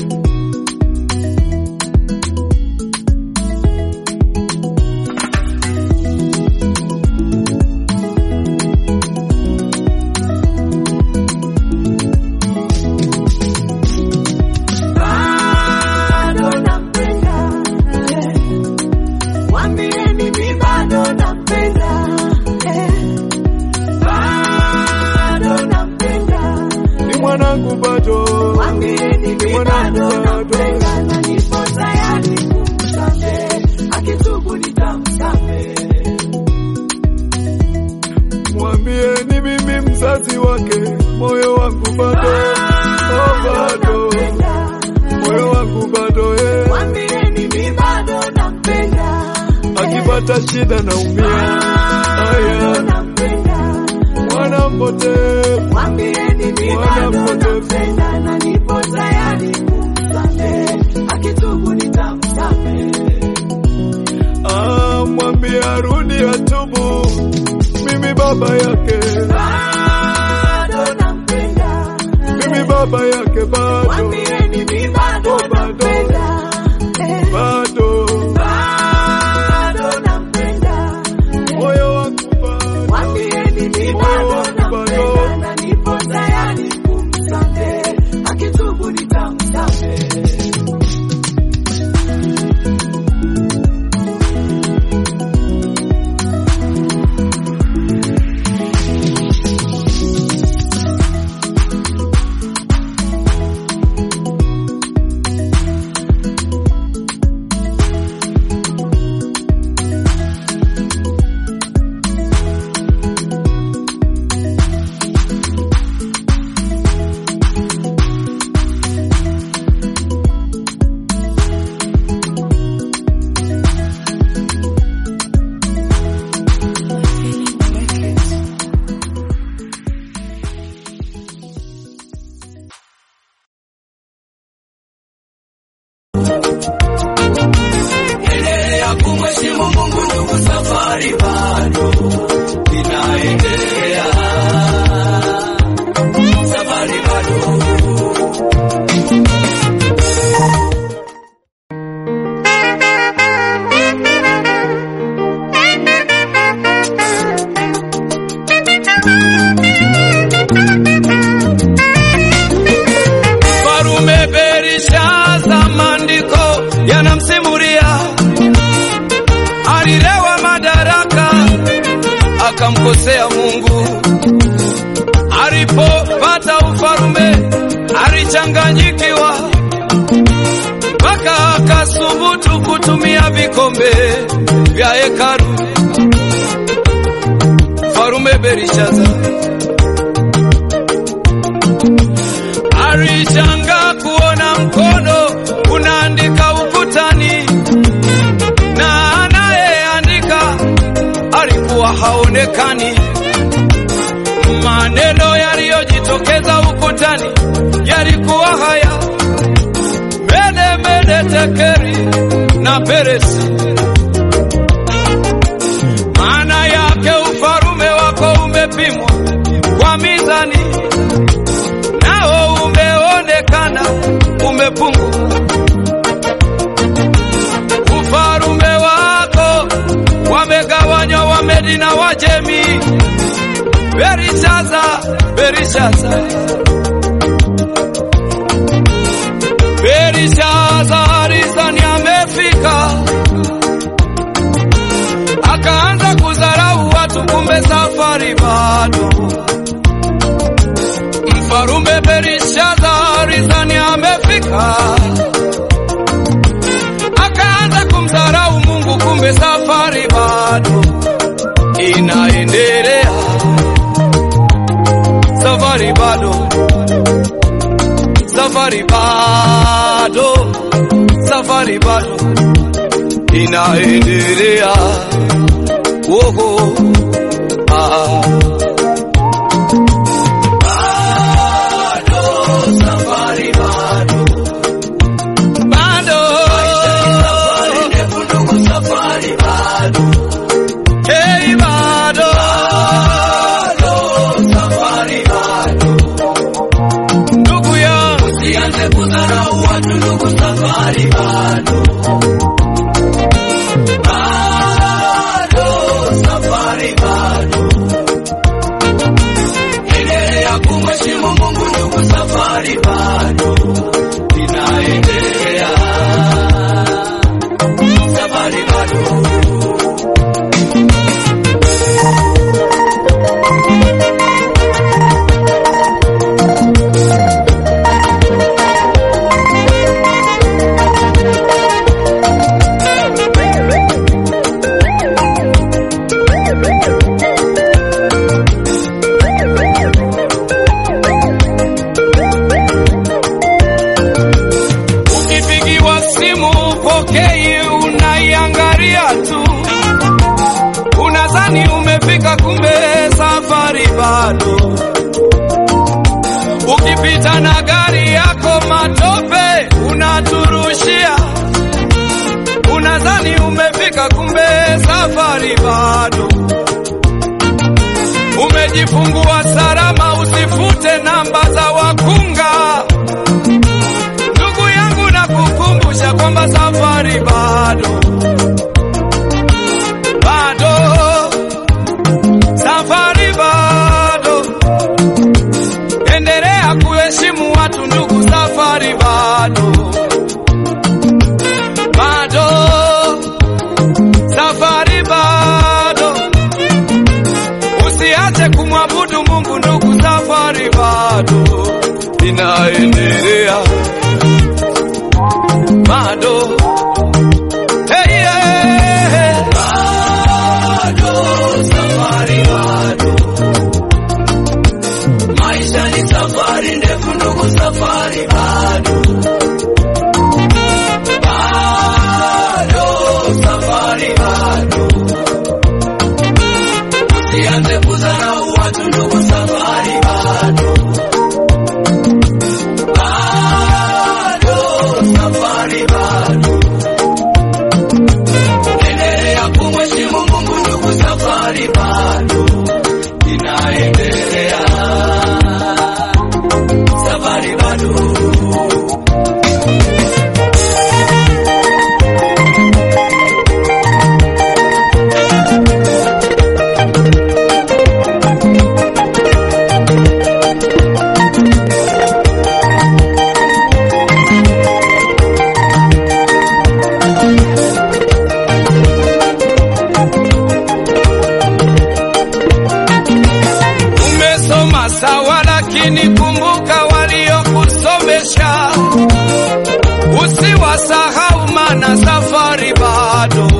Speaker 3: bado nampenda. Eh, Mwambieni mi bado nampenda. Eh, bado nampenda.
Speaker 1: ni mwanangu bado,
Speaker 3: Mwambieni mi
Speaker 1: mwanangu
Speaker 3: bado
Speaker 1: bado.
Speaker 3: nampenda. Na nipo tayari kumsamehe. Akitubu nitamsamehe.
Speaker 1: mwambie ni mimi mzazi wake, moyo wangu bado, oh bado, moyo wangu bado, eh,
Speaker 3: Mwambieni mi bado nampenda.
Speaker 1: akipata shida naumia,
Speaker 3: Bado
Speaker 1: aya,
Speaker 3: nampenda.
Speaker 1: mwana mpotevu,
Speaker 3: Mwambieni mi
Speaker 1: Mwana
Speaker 3: bado
Speaker 1: mpotevu.
Speaker 3: nampenda na nipo tayari kumsamehe. Akitubu nitamsamehe.
Speaker 1: ah, mwambie arudi atubu, mimi baba yake,
Speaker 3: Bado nampenda.
Speaker 1: mimi baba yake bado,
Speaker 3: Mwambieni mi bado
Speaker 1: Oh, bado.
Speaker 3: nampenda. Eh,
Speaker 1: bado,
Speaker 3: Bado nampenda.
Speaker 1: moyo wangu bado,
Speaker 3: Mwambieni mi
Speaker 1: Moyo
Speaker 3: bado
Speaker 1: wangu bado.
Speaker 3: nampenda na nipo tayari kumsamehe. Akitubu nitamsamehe.
Speaker 2: Endelea kumheshimu Mungu ndugu, safari bado inaendelea, safari bado. Farume Berishaza, maandiko yanamsimulia alilewa madaraka akamkosea Mungu. Alipopata ufalume alichanganyikiwa, mpaka akasubutu kutumia vikombe vya hekalu. Farume Berishaza alishangaa kuona mkono unaandika ukutani na anayeandika alikuwa haonekani. Maneno yaliyojitokeza ukutani yalikuwa haya: mene mene tekeri na peresi. Maana yake ufalume wako umepimwa kwa mizani, nao umeonekana umepungua. Ufalume wako wamegawanywa Wamedi na Wajemi. Berishaza, Berishaza, Berishaza alizani amefika, akaanza kudharau watu, kumbe safari bado. Mfarume Berishaza alizani amefika, akaanza kumdharau Mungu, kumbe safari bado inaendelea, safari bado, safari bado, safari bado inaendelea. Woho, ah. bado safari bado bado safari ndefu ndugu safari bado hey bado bado safari bado ndugu yangu usianze kudharau watu ndugu safari bado bado safari bado endelea kumheshimu Mungu ndugu safari bado inaendelea safari bado Ukipigiwa simu upokei, unaiangalia tu, unadhani umefika, kumbe safari bado. Ukipita na gari yako matope unaturushia, unadhani umefika, kumbe safari bado. Umejifungua salama, usifute namba za wakunga. Ndugu yangu na kukumbusha kwamba safari bado bado, safari bado. Endelea kuheshimu watu ndugu, safari bado bado, safari bado. Usiache kumwabudu Mungu ndugu, safari bado inaendelea bado hey, yeah. bado safari bado maisha ni safari ndefu ndugu safari bado bado safari bado usianze kudharau watu ndugu safari bado bado safari bado endelea kumheshimu Mungu ndugu safari bado inaendelea safari bado Umesoma sawa, lakini kumbuka waliokusomesha, usiwasahau, maana safari bado.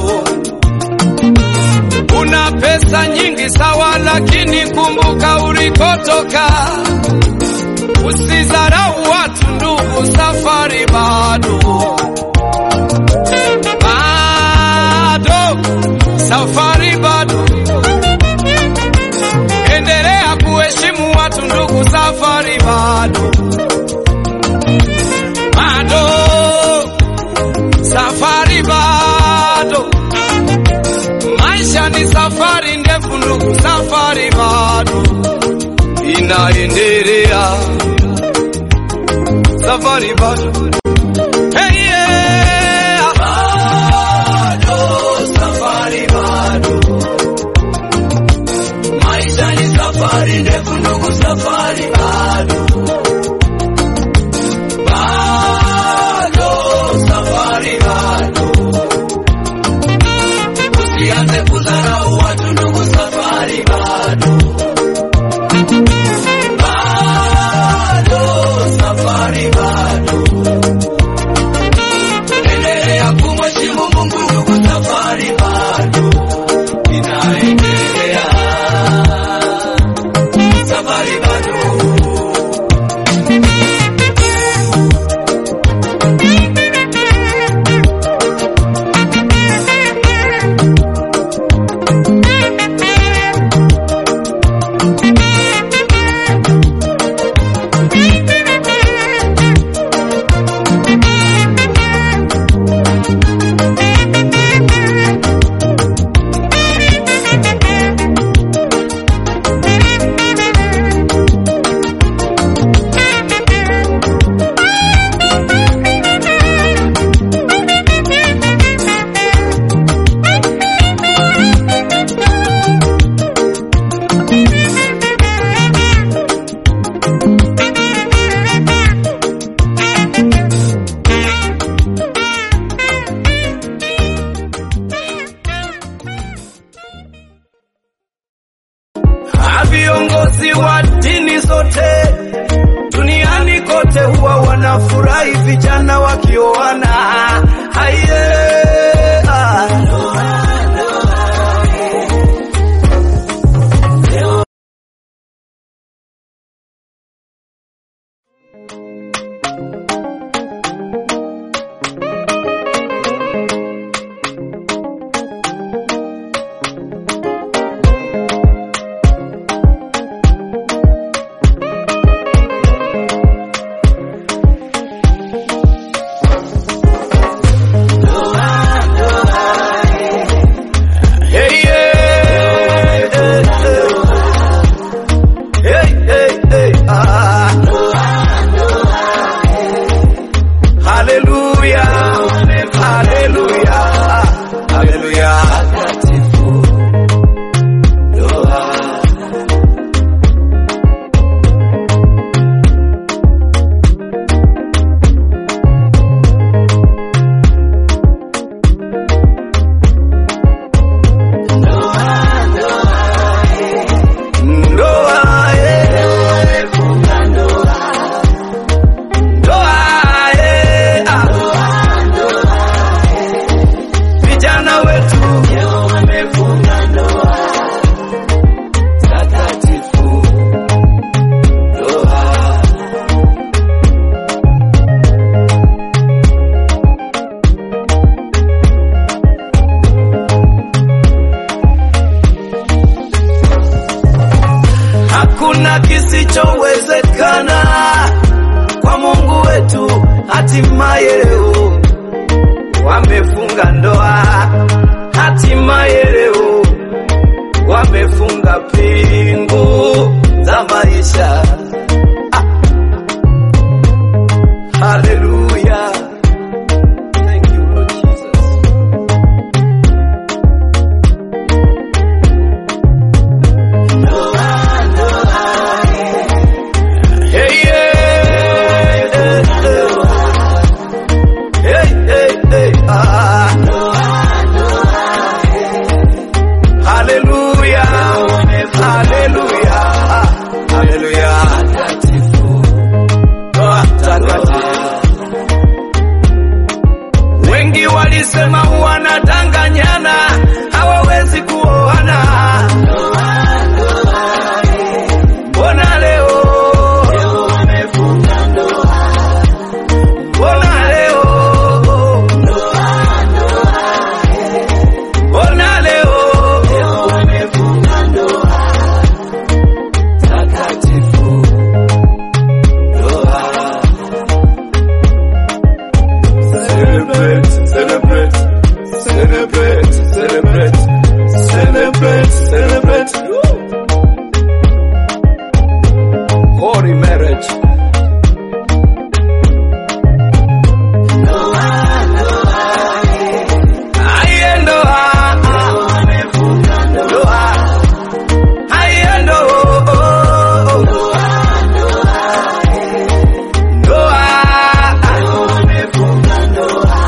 Speaker 2: Una pesa nyingi sawa, lakini kumbuka ulikotoka. Usidharau watu ndugu, safari bado bado, safari bado. Endelea kuheshimu watu ndugu, safari bado bado, safari bado. Maisha ni safari ndefu ndugu, safari bado inaendelea, safari bado hey, yeah. bado, safari bado maisha ni safari ndefu ndugu, safari bado bado, safari bado. Usianze kudharau watu ndugu, safari bado bado, safari bado. wanafurahi vijana wakioana. Haiye, ah. Hey, yeah, hey, hey. Hey, hey, hey, ah. Hallelujah, hallelujah, hallelujah. Ndoa, eh. Ndoa, eh, ah. Vijana wetu wamefunga ndoa takatifu. Ndoa. Hakuna kisichowezekana kwa Mungu wetu. Hatimaye leo wamefunga ndoa, hatimaye leo wamefunga pingu za maisha. Ah. Hallelujah. Thank you, Lord Jesus. Hey, yeah, hey, hey. Hey, hey, hey, ah. Hallelujah, hallelujah, hallelujah. Ndoa takatifu. Wengi walisema wanadanganyana, hawawezi kuoana. Mbona leo wamefunga ndoa? Mbona leo Mbona leo wamefunga ndoa takatifu? Ndoa.
Speaker 1: Celebrate, celebrate, celebrate, celebrate, celebrate, celebrate.
Speaker 2: Holy marriage. Aye, ndoa. Ndoa. Aye, ndoa. Ndoa.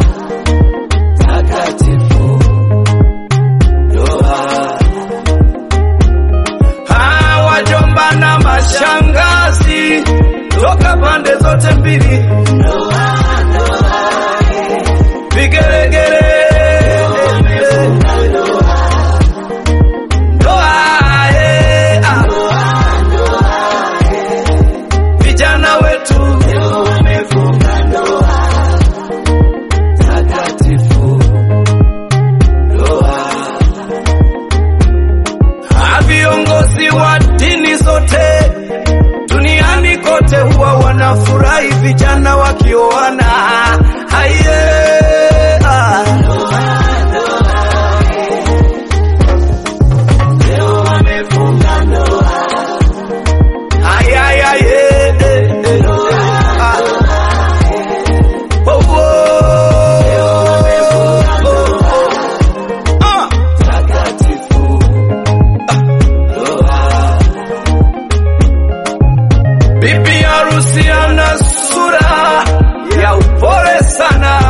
Speaker 2: Takatifu. Ndoa. Ah, wajomba na mashangazi toka pande zote mbili, vigelegele Ndoa, eh, ah. vijana wetu wamefunga ndoa takatifu. Ndoa. Ah, viongozi wa dini zote duniani kote huwa wanafurahi vijana wakioana. Haiye, ah. Leo wamefunga ndoa. Ay, ay, ay, eh, eh, eh, ah. Oh, oh, oh, oh. Ah. Takatifu. Bibi harusi ana sura ya upole sana,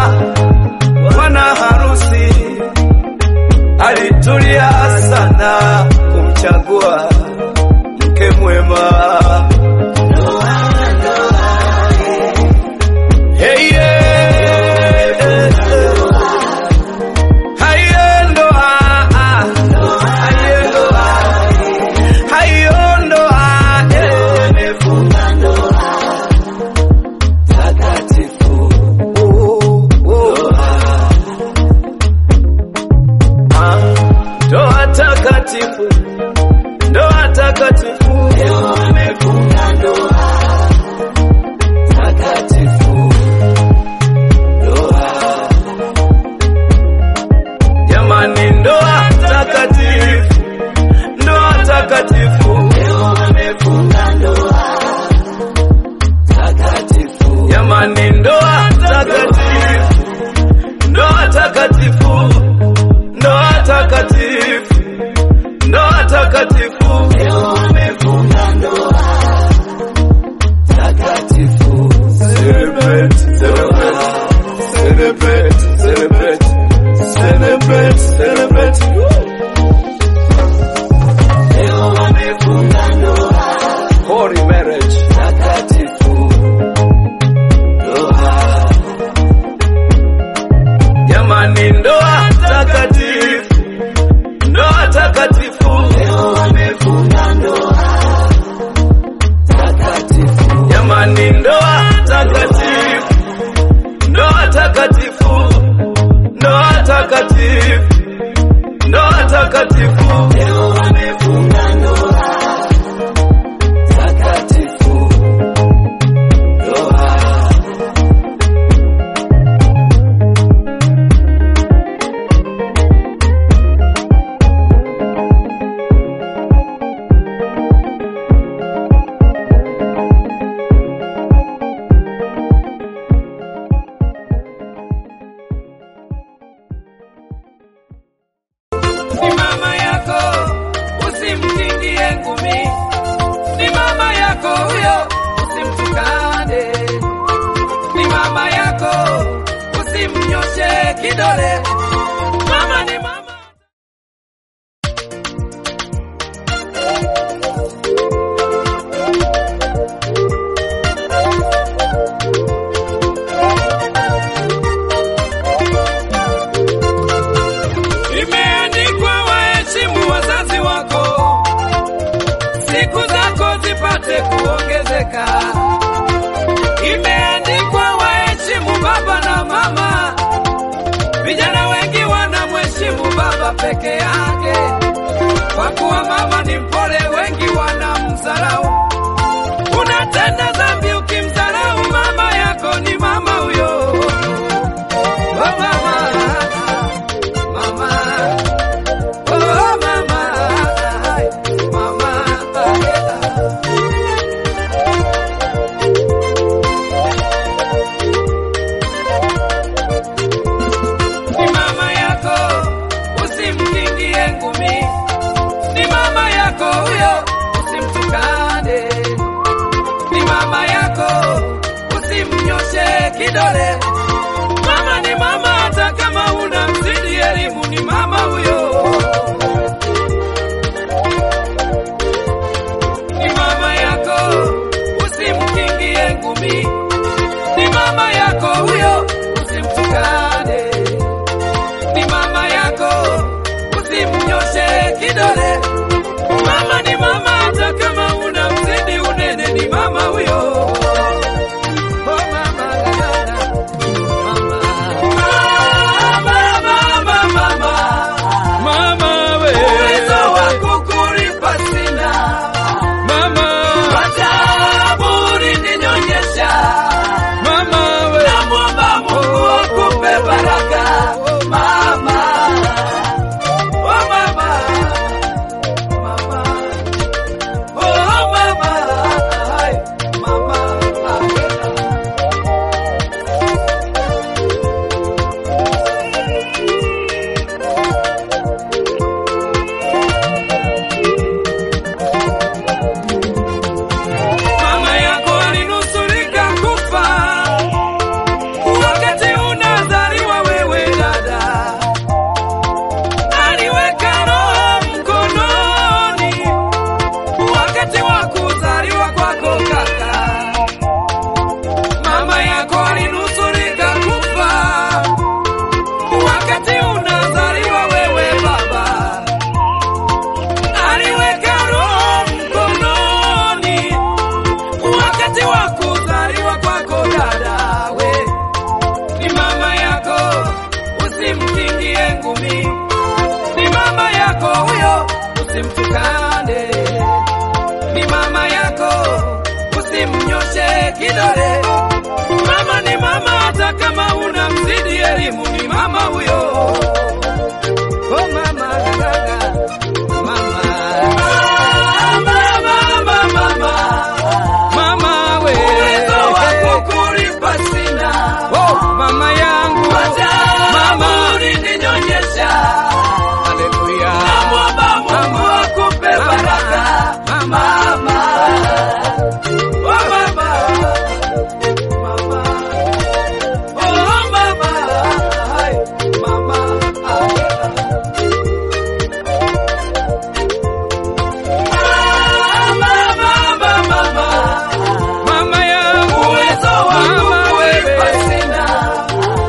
Speaker 1: takatifu, ndoa takatifu.
Speaker 3: Leo wamefunga ndoa takatifu, ndoa
Speaker 2: ni mama yako, usimtingie ngumi. Ni mama yako huyo, usimtukane. Ni mama yako, usimnyoshe kidole. Mama ni mama. Imeandikwa waheshimu wazazi wako, siku zako zipate kuongezeka. Imeandikwa waheshimu baba na mama, vijana wengi wanamheshimu baba peke yake, kwa kuwa mama ni mpole, wengi wanamdharau. Unatenda dhambi ukimdharau mama yako, ni mama huyo. Oh, mama. Mama, oh mama, ay, mama, ay, ni mama yako, usimkingie ngumi. Ni mama yako huyo, usimtukane. Ni mama yako, usimnyoshe kidole. Mama ni mama, hata kama una mzidi elimu, ni mama huyo. Ni mama yako, usimkingie ngumi. Ni mama yako huyo, usimtukane. Ni mama yako, usimnyoshe kidole. Mama ni mama, hata kama una mzidi unene, ni mama huyo. Oh, mama, mama. Mama we uwezo wa kukulipa sina, mama wataburi ninyonyesha, mama we namwomba Mungu akupe baraka, mama oh mama mama oh mama ay, mama ay. Mama yako alinusurika kufa wakati unazaliwa wewe dada, aliweka roho mkononi wakati wa kuzaliwa kwako kaka. Mama yako alinusurika kufa wakati unazaliwa wewe baba, aliweka roho mkononi wakati wa kuzaliwa kwako dada, we ni mama yako, usimkingie ngumi. Ni mama yako huyo, usimtukane. Ni mama yako, usimnyoshe kidole. Mama ni mama, hata kama una mzidi elimu, ni mama huyo. Oh mama, gaga, mama. Mama, mama, mama. Mama we uwezo wa kukulipa sina. Oh, mama yangu mama ulininyonyesha. Haleluya. Namwomba Mungu akupe baraka. Mama. Oh, mama. Mama. Oh, mama. Ay, mama. Ay. Mama yangu uwezo wangu wewe sina.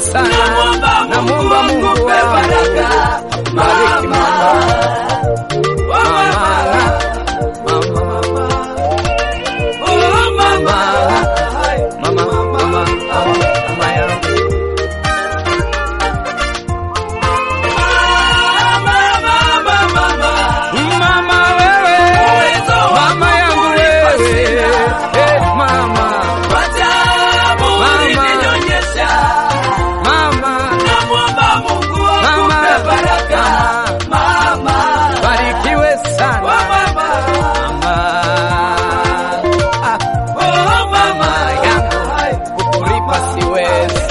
Speaker 2: sana, namwomba Mungu
Speaker 3: akupe
Speaker 2: wangu
Speaker 3: baraka.
Speaker 2: bariki mama,
Speaker 3: Oh, mama.
Speaker 2: mama, mama,
Speaker 3: Oh, mama.
Speaker 2: mama, mama, mama, mama yangu. Mama wewe, mama yangu wewe, eh, mama, mama, mama, barikiwe sana mama. Ah, mama yangu, kukulipa siwezi.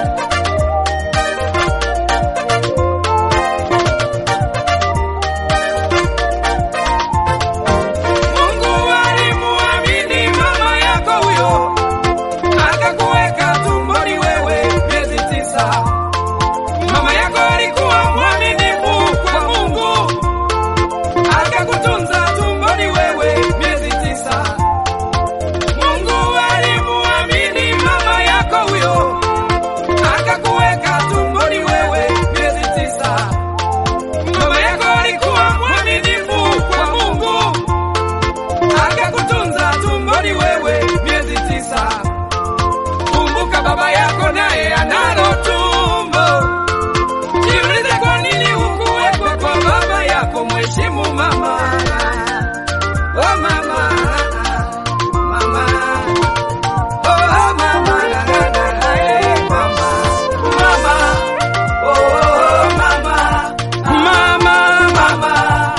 Speaker 2: Mungu alimuamini mama yako huyo, akakuweka tumboni wewe miezi tisa. Mama yako alikuwa mwaminifu kwa Mungu, akakutunza tumboni wewe miezi tisa. Mungu alimuamini mama yako huyo, akakuweka tumboni wewe miezi tisa. Mama yako alikuwa mwaminifu kwa Mungu, akakutunza tumboni wewe miezi tisa. Kumbuka baba yako naye analo tumbo. Jiulize kwa nini hukuwekwa kwa baba yako. Mheshimu mama. Oh mama, mama. Oh mama, eh, mama. Mama. Oh mama. Mama, mama.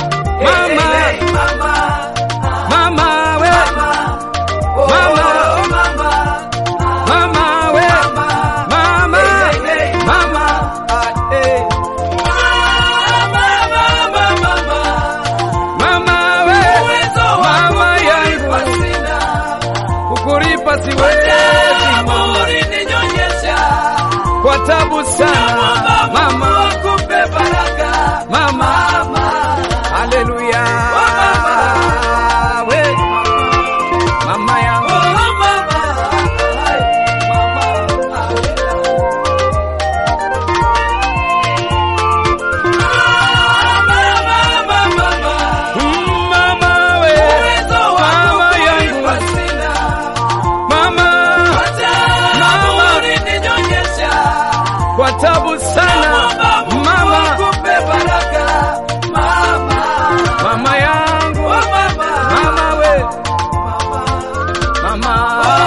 Speaker 2: Mama. Mama, we. Mama. Mama, we. Mama. Mama. Ah, eh. Mama, we. Mama yangu. Kukulipa siwezi mama. Kwa tabu sana mama. Mama. Haleluya. We. Mama yangu. Mama we. Mama yangu. Mama. Kwa tabu sana mama. Mama yangu. Mama we. Mama.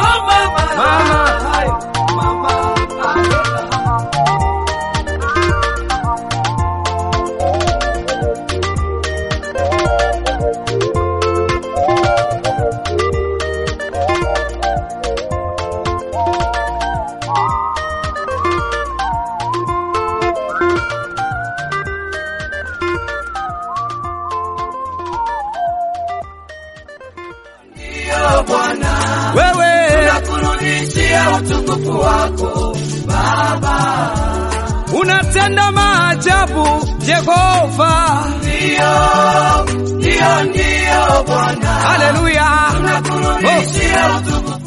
Speaker 2: Mama. Wewe.
Speaker 3: utukufu wako Baba,
Speaker 2: Unatenda maajabu Jehova.
Speaker 3: ndio ndio ndio Bwana,
Speaker 2: Haleluya.
Speaker 3: tunakurudishia utukufu